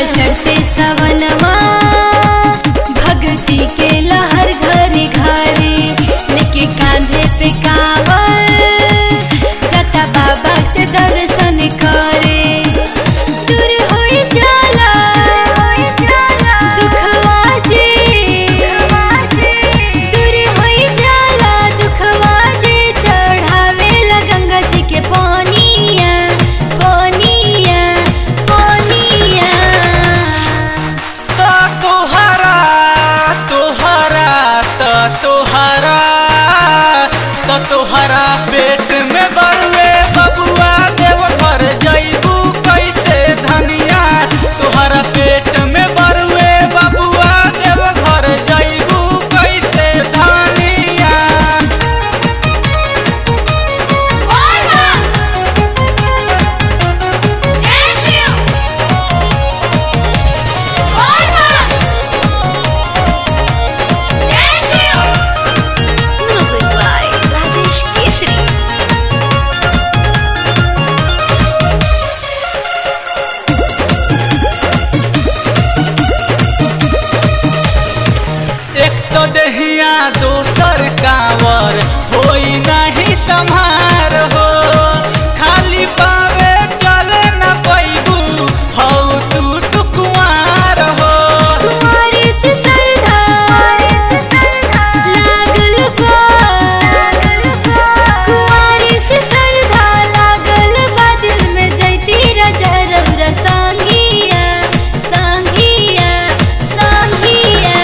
चढ़ते सवनवा भक्ति के लहर घरे घरे लेके कांधे पे कावर जाता बाबा से दर्शन करे दूर होई जाला दुखवा जी दूर होई जाला दुखवा जी चढ़ावेला गंगा जी के पानिया पानिया पानिया त तोहरा तोहरा त तोहरा त तोहरा पेट में बरुए बबुआ देव घर जइबू कैसे धनिया तोहरा पेट में बरुए बबुआ देव घर जइबू कैसे धनिया Music by Rajesh Keshri. एक तो दहिया दोसर कावर होई नहीं संहार हो खाली पावे चले न पैबू हौ तू सुकुमार हो कुंवारी से सरधा लागल बा कुंवारी से सरधा लागल बा दिल में जैती राजा रौरा संगिया संगिया संगिया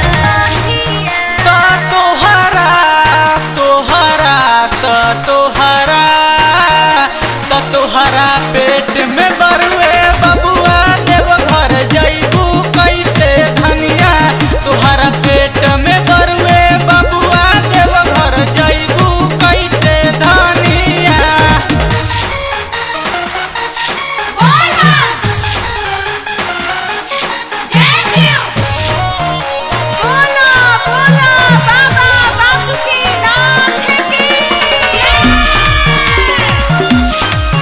त तोहरा तोहरा त तोहरा त तोहरा पेट में बरुए बबुआ देव घर जइबू कैसे धनिया तोहरा पेट में बरुए बबुआ देव घर जइबू कैसे धनिया बोला बोला बाबा बासुकीनाथ की जय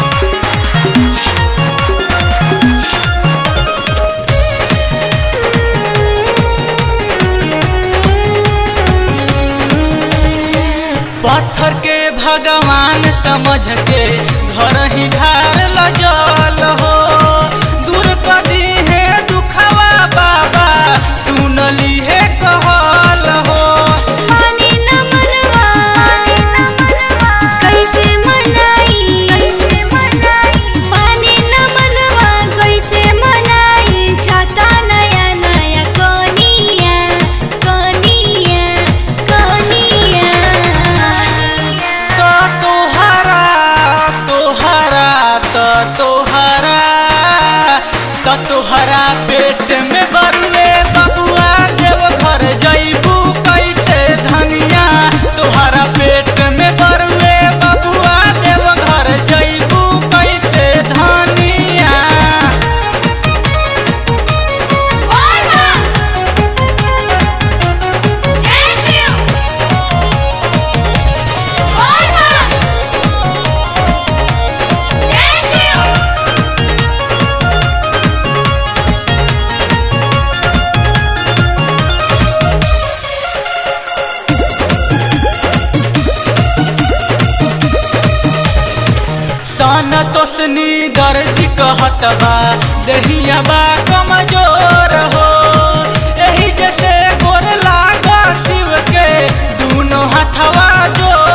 पत्थर के भगवान समझ के घर ही ढार लजल हो दूर कदी है दुखवा बाबा सुनली है कहल हो पानी न मनवा कैसे मनाई पानी न मनवा कैसे मनाई जाता नया नया कोनिया कोनिया कोनिया तो तोहरा तोहरा तो तोहरा तो तोहरा पेट में बरुए बबुआ देव घर जइबू कैसे धनिया तोहरा पेट में बरुए बबुआ देव घर जइबू कैसे धनिया सन तोसनी दर्द कहत बा दहिया बा कमजोर हो एही जैसे गोर लाग शिव के दूनो हथवा जोर